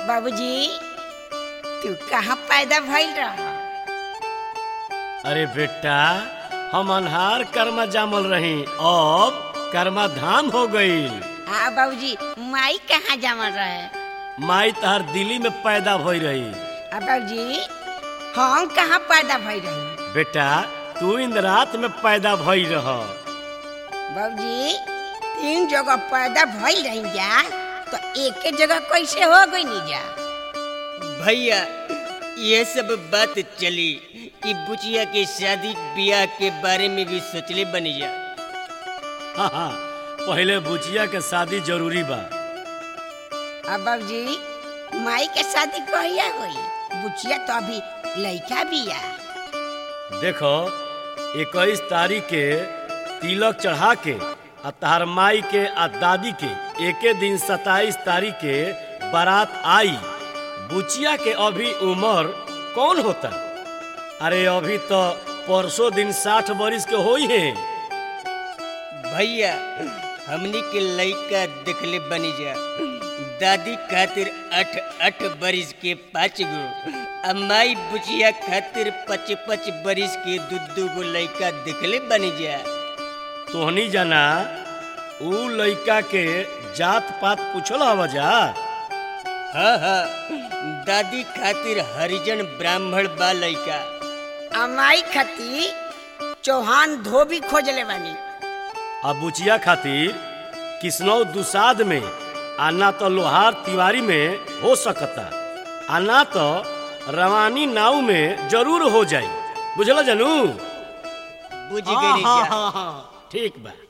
बाबूजी तू कहाँ पैदा भइल रह अरे बेटा हम अनहार कर्मा जामल रही अब कर्मा धाम हो गईल हाँ बाबूजी माई कहाँ जमल रहे माई तहर दिल्ली में पैदा भई रही आ बाबूजी हम कहाँ पैदा भइल रही बेटा तू इंद्रात में पैदा भई रह बाबूजी तीन जगह पैदा भइल रही जा तो एक जगह कैसे हो गई नी जा भैया ये सब बात चली कि बुचिया के शादी ब्याह के बारे में भी सोचले बनी जा हाँ हाँ पहले बुचिया के शादी जरूरी बा अब बाबूजी माई के शादी कहिया हुई बुचिया तो अभी लड़का बिया देखो इक्कीस तारीख के तिलक चढ़ा के आ तहार माई के आ दादी के एके दिन सताईस तारीख के बारात आई बुचिया के अभी उम्र कौन होता अरे अभी तो परसों दिन साठ बरिस के होई है भैया हमनी के लड़का देखले बनी जा दादी खातिर अठ अठ बरिस के पाँच गो आ माई बुचिया खातिर पच पच बरिस के दू दू गो लड़का देखले बनी जा तोहनी जाना ऊ लइका के जात पात पूछल हवा जा हाँ हाँ दादी खातिर हरिजन ब्राह्मण बा लड़का आ माई खती चौहान धोबी खोजले बानी आ बुचिया खातिर किसनौ दुसाद में आ ना तो लोहार तिवारी में हो सकता आ ना तो रवानी नाव में जरूर हो जाई बुझल जानू बुझ गई जा ठीक बा